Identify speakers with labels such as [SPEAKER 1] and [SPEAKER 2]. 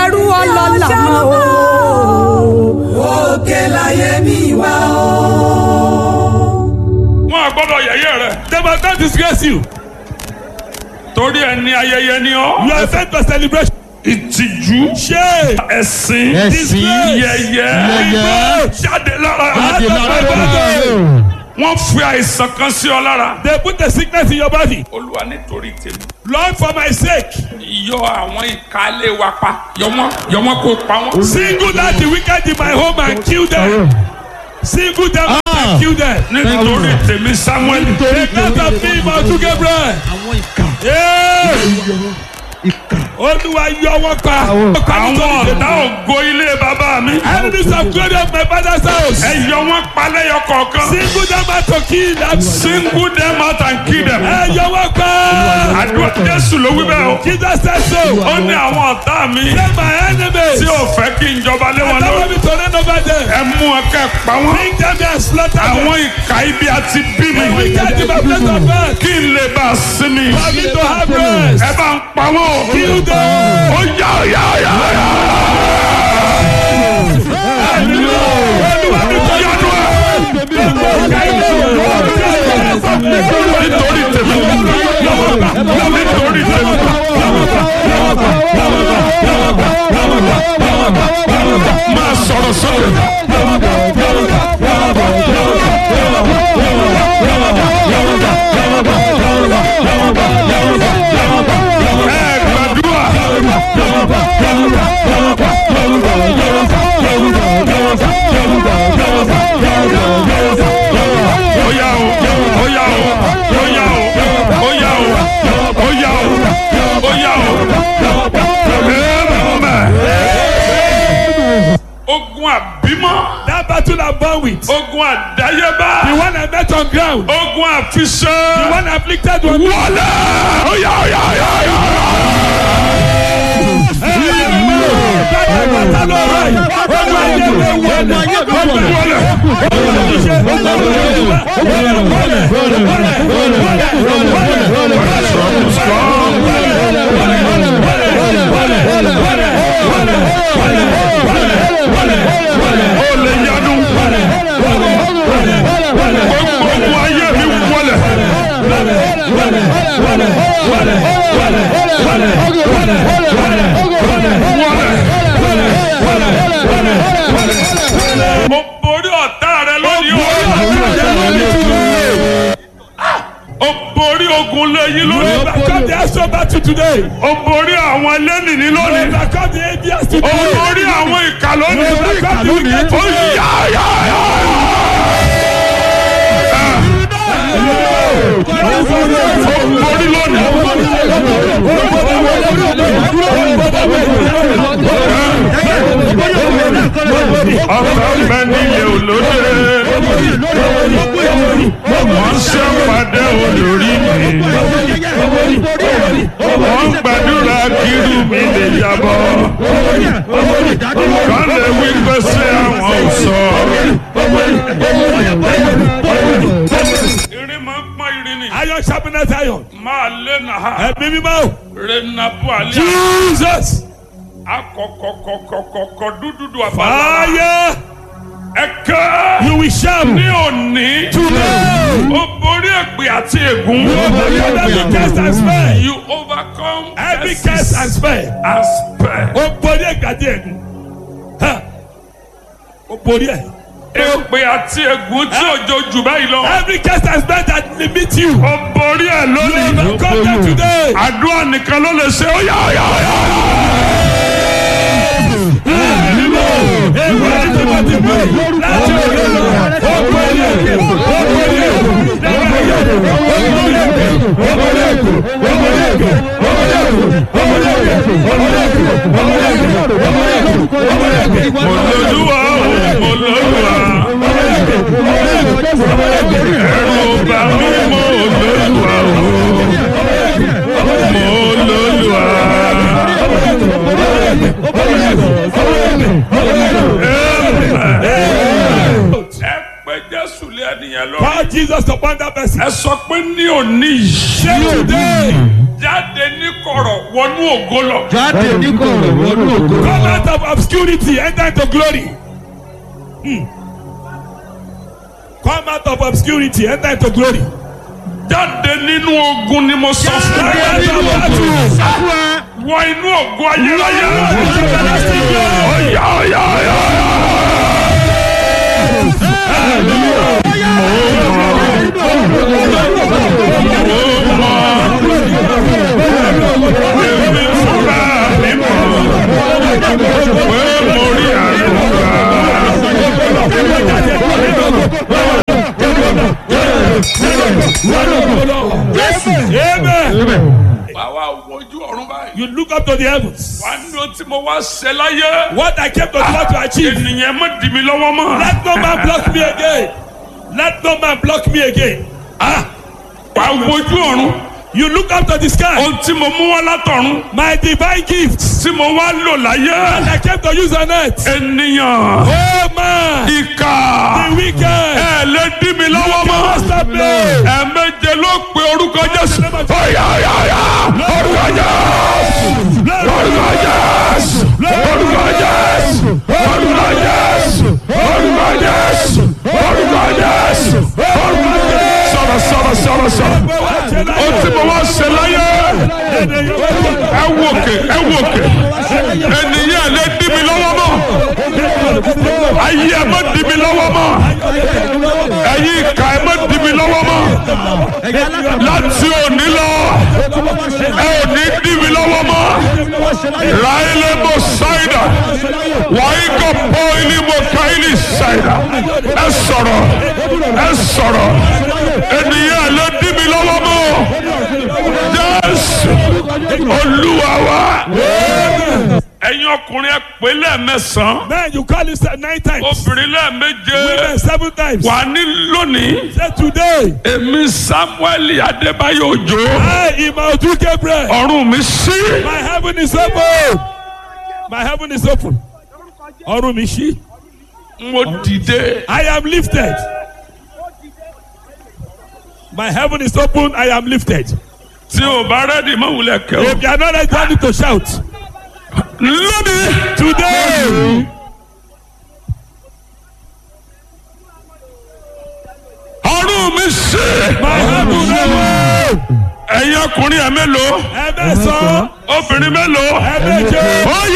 [SPEAKER 1] ẹrú ọlọ́lá mọ́ o.
[SPEAKER 2] òkè láyé mi wá o.
[SPEAKER 3] wọn à gbọ́dọ̀ yẹ̀yẹ́ rẹ.
[SPEAKER 4] They must not disgrace you.
[SPEAKER 3] torí ẹni ayẹyẹ ni
[SPEAKER 4] You
[SPEAKER 3] ọ.
[SPEAKER 4] are sent for celebration.
[SPEAKER 3] ìtìjú.
[SPEAKER 4] Shame.
[SPEAKER 3] ẹ̀sìn.
[SPEAKER 5] Ẹ̀sìn.
[SPEAKER 3] yẹ̀yẹ́.
[SPEAKER 5] Yẹ̀yẹ́.
[SPEAKER 3] jáde lára.
[SPEAKER 5] Jáde lára
[SPEAKER 4] Jáde.
[SPEAKER 5] rẹ̀.
[SPEAKER 3] wọ́n fi àìsàn kan sí ọ lára.
[SPEAKER 4] They put the sickness in your body.
[SPEAKER 3] olúwa nítorí tèmi.
[SPEAKER 4] Lord, for my sake,
[SPEAKER 3] yọ àwọn ìkálẹ̀ wa pa. yọ wọ́n yọ wọ́n kó pa wọ́n.
[SPEAKER 4] single out the wicked in my home and kill them. Single them out and kill them.
[SPEAKER 3] nítorí tèmi samuel.
[SPEAKER 4] Because of me, Mount Gabriel. Yeah. Olúwa yọ wọ́n pa.
[SPEAKER 3] àwọn ọ̀tá ògo ilé bàbá mi.
[SPEAKER 4] Enemies of glory of my father's house.
[SPEAKER 3] ẹ yọ wọ́n pa lẹ́yọ kọ̀ọ̀kan.
[SPEAKER 4] Single them out to kill them.
[SPEAKER 3] single them out and kill them.
[SPEAKER 4] Ẹ yọ wọ́n pa.
[SPEAKER 3] àdúrà jésù ló wí bẹ́ẹ̀ o.
[SPEAKER 4] Jesus said so.
[SPEAKER 3] ó ní àwọn ọ̀tá mi.
[SPEAKER 4] Say my enemies.
[SPEAKER 3] tí ò fẹ́ kí n jọba lé wọn
[SPEAKER 4] Allow
[SPEAKER 3] lórí.
[SPEAKER 4] me to reign over them.
[SPEAKER 3] ẹ mú wọn kẹ́ pa wọ́n.
[SPEAKER 4] Bring them here and slaughter them.
[SPEAKER 3] àwọn ìka ibi àti bí mi.
[SPEAKER 4] Wicked in my place of birth.
[SPEAKER 3] kí n lè bá a sinmi.
[SPEAKER 4] For me to have rest.
[SPEAKER 3] ẹ bá ń pa wọ́n o.
[SPEAKER 4] Kill them.
[SPEAKER 3] ó yá ó yá ó yá ó yá.
[SPEAKER 4] Olúwa mi kọ́
[SPEAKER 3] yanu ẹ. nítorí tèmi. nítorí tèmi. máa sọ̀rọ̀ sọ̀rọ̀. ẹ gbàdúrà. ó yá o ó yá o ó yá o ó yá o ó yá o ó yá o. Amen. ogun àbímọ́.
[SPEAKER 4] That battle I'm born with.
[SPEAKER 3] ogun àdáyébá.
[SPEAKER 4] The one I met on ground.
[SPEAKER 3] ogun
[SPEAKER 4] The
[SPEAKER 3] àfiṣẹ́.
[SPEAKER 4] one afflicted one.
[SPEAKER 3] wọlé. ó yá ó yá ó yá ó yá. ó lè yanu. gbogbo ogun ayé mi wọlé. mo borí ọ̀tá rẹ lónìí o. o borí ogun lẹ́yìn lónìí.
[SPEAKER 4] Overcome the astral battle today.
[SPEAKER 3] o borí àwọn ẹlẹ́nìní lónìí.
[SPEAKER 4] Overcome the ABS
[SPEAKER 3] o
[SPEAKER 4] today.
[SPEAKER 3] borí àwọn ìkà lónìí.
[SPEAKER 4] Overcome the wicked
[SPEAKER 3] ó
[SPEAKER 4] today.
[SPEAKER 3] yá yá yá. o borí lónìí. ọkọ bẹ nílé olóde. wọ́n ṣe pàdé olórí mi. wọ́n gbàdúrà kírú mi lè yàbọ̀. kán lè wí pé ṣé àwọn ò sọ. irin máa ń pọ́n irin ni.
[SPEAKER 4] Iron sharpness iron.
[SPEAKER 3] máa lé nàá.
[SPEAKER 4] Ẹ̀mí mímọ́.
[SPEAKER 3] renabu alẹ́.
[SPEAKER 4] Jesus.
[SPEAKER 3] akọkọkọkọkọ dúdúdú àfàlà.
[SPEAKER 4] Fire.
[SPEAKER 3] ẹ̀ka.
[SPEAKER 4] You will shout.
[SPEAKER 3] ní òní.
[SPEAKER 4] Today.
[SPEAKER 3] ó borí èpè àti ègún.
[SPEAKER 4] Overcome every curse and spell.
[SPEAKER 3] you overcome
[SPEAKER 4] Every curse and spell.
[SPEAKER 3] and spare.
[SPEAKER 4] Ó borí ẹ̀gbàdí ẹ̀gún. Ha. Ó borí ẹ̀.
[SPEAKER 3] èpè àti ègún tí òjò jù báyìí lọ.
[SPEAKER 4] Every curse and spell that limit you.
[SPEAKER 3] ó borí ẹ̀
[SPEAKER 4] You
[SPEAKER 3] lónìí.
[SPEAKER 4] overcome them today.
[SPEAKER 3] àdúrà nìkan ló lè ṣe ó yá ó yá ó yá. mo lóluwà o mo lóluwà. ẹ̀rù bà mí mo lóluwà o mo lóluwà. ẹ pé jésù lé ẹnìyẹn lọ.
[SPEAKER 4] Call Jesus upon that person.
[SPEAKER 3] ẹ sọ pé ní òní yìí.
[SPEAKER 4] Say today,
[SPEAKER 3] jáde ní kọ̀rọ̀ wọnú ògo lọ.
[SPEAKER 1] jáde ní kọ̀rọ̀ wọnú ògo.
[SPEAKER 4] Come out of obscurity, enter into glory. Hmm. Come out of obscurity, enter into glory.
[SPEAKER 3] jáde nínú ogun ni mo sọ fún
[SPEAKER 4] Come
[SPEAKER 3] ẹ.
[SPEAKER 4] out of battle.
[SPEAKER 3] wọ inú ògo ayérayé.
[SPEAKER 4] Everlasting glory.
[SPEAKER 3] ọ̀yà ọ̀yà ọ̀yà. èmi fúnra mi mọ̀ pé mo rí àlùkà.
[SPEAKER 4] Amen.
[SPEAKER 3] báwa wojú ọ̀run báyìí.
[SPEAKER 4] You look up to the heavens.
[SPEAKER 3] wà á ní ohun tí mo wá ṣe láyé.
[SPEAKER 4] What I came to do to achieve.
[SPEAKER 3] ènìyàn má dì mí lọ́wọ́ mọ́.
[SPEAKER 4] Let no man block me again. Let no man block me again.
[SPEAKER 3] wà á wojú ọ̀run.
[SPEAKER 4] You look up to the sky.
[SPEAKER 3] ohun tí mo mú wá látọ̀run.
[SPEAKER 4] My divine gifts.
[SPEAKER 3] tí mo wá lò láyé.
[SPEAKER 4] And I came to use on earth.
[SPEAKER 3] ènìyàn.
[SPEAKER 4] Oh man.
[SPEAKER 3] ìkà.
[SPEAKER 4] The wicked.
[SPEAKER 3] ẹ lè dì mí lọ́wọ́ mọ́.
[SPEAKER 4] Stop me.
[SPEAKER 3] ẹ̀ẹ̀méje ló pe orúkọ Jésù. ọ̀yà ọ̀yà ọ̀yà. orúkọ Jésù. orúkọ Jésù. orúkọ Jésù. orúkọ Jésù. orúkọ Jésù. orúkọ Jésù. orúkọ Jésù. sọ̀rọ̀ sọ̀rọ̀ sọ̀rọ̀ sọ̀rọ̀. ó ti mo wá ṣe láyé. ẹ wò kè ẹ wò kè. ènìyàn lè dì mí lọ́wọ́ mọ́. ayé ẹ má dì mí lọ́wọ́ mọ́. ẹ̀yin ìka ẹ má dì mí lọ́wọ́ mọ́. láti òní lọ ẹ ò ní dì mí lọ́wọ́ mọ́. ráílẹ̀ mo ṣáìdà wàá kọ́ pọ́ ilé mo ká ilé ṣáìdà. ẹ sọ̀rọ̀ ẹ sọ̀rọ̀ ènìyàn lè dì mí lọ́wọ́ mọ́. jésù olúwa wa. ẹ̀yin ọkùnrin ẹ pè lẹ́ẹ̀mẹsàn-án
[SPEAKER 4] Man, you call it nine times.
[SPEAKER 3] obìnrin lẹ́ẹ̀méje
[SPEAKER 4] Women seven times.
[SPEAKER 3] wà ní lónìí.
[SPEAKER 4] Say today.
[SPEAKER 3] èmi samuel adébáyọ̀ òjò
[SPEAKER 4] I, Imaudu Gabriel.
[SPEAKER 3] ọ̀run mi sí.
[SPEAKER 4] My heaven is open. My heaven is open. Ọrùn mi ṣí.
[SPEAKER 3] mo dìde.
[SPEAKER 4] I am lifted. My heaven is open. I am lifted.
[SPEAKER 3] tí o bá rẹ́dì mọ́ wulẹ̀ kẹ́ o.
[SPEAKER 4] If you are not ready, you need to shout.
[SPEAKER 3] lónìí.
[SPEAKER 4] Today.
[SPEAKER 3] ọ̀run mi sí.
[SPEAKER 4] My heaven is open.
[SPEAKER 3] ẹ̀yin ọkùnrin ẹ̀ mélòó.
[SPEAKER 4] Ẹ mẹ́sàn-án.
[SPEAKER 3] obìnrin mélòó.
[SPEAKER 4] Ẹ méje.
[SPEAKER 3] ó